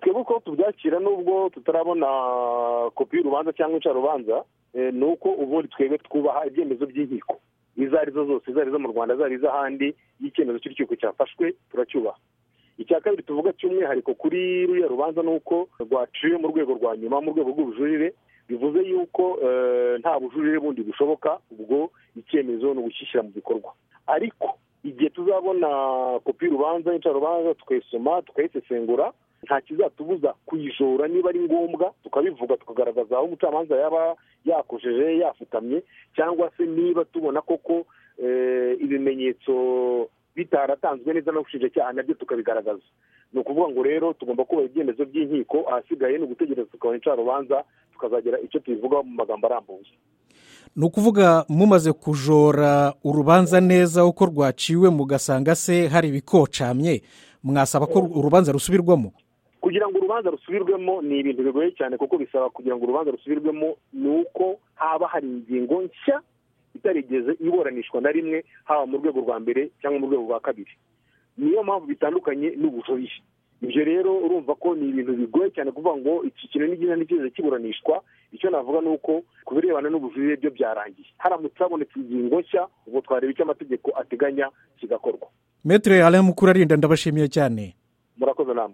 uko tubyakira n'ubwo tutarabona kopi y'urubanza cyangwa incarubanza ni uko ubundi twebwe twubaha ibyemezo by'inkiko izo ari zo zose izo ari zo mu rwanda izo ari iz'ahandi y'icyemezo cy'urukiko cyafashwe turacyubaha icya kabiri tuvuga cy'umwihariko kuri ruriya rubanza ni uko rwaciwe mu rwego rwa nyuma mu rwego rw'ubujurire bivuze yuko nta bujurire bundi bushoboka ubwo icyemezo ni ugushyishyira mu bikorwa ariko igihe tuzabona kopi y'urubanza y'incarubanza tukayisoma tukayisesengura nta kizatubuza kuyijora niba ari ngombwa tukabivuga tukagaragaza aho umucamanza yaba yakojeje yafutamye cyangwa se niba tubona koko ibimenyetso bitaratanzwe neza n'ubushinjacyaha nabyo tukabigaragaza ni ukuvuga ngo rero tugomba kubaha ibyemezo by'inkiko ahasigaye ni ugutegereza tukabona incarubanza tukazagira icyo tubivugaho mu magambo arambuye ni ukuvuga mumaze kujora urubanza neza uko rwaciwe mugasanga se hari ibikocamye mwasaba ko urubanza rusubirwamo kugira ngo urubanza rusubirwemo ni ibintu bigoye cyane kuko bisaba kugira ngo urubanza rusubirwemo ni uko haba hari ingingo nshya itarigeze iburanishwa na rimwe haba mu rwego rwa mbere cyangwa mu rwego rwa kabiri niyo mpamvu bitandukanye n'ubujurire ibyo rero urumva ko ni ibintu bigoye cyane kuvuga ngo iki kintu n'igihe ntigeze kiburanishwa icyo navuga ni uko ku birebana n'ubujurire byo byarangiye haramutse habonetse ingingo nshya ubwo twareba icyo amategeko ateganya kigakorwa metero yawe mukuru arinda ndabashimiye cyane murakoze namwe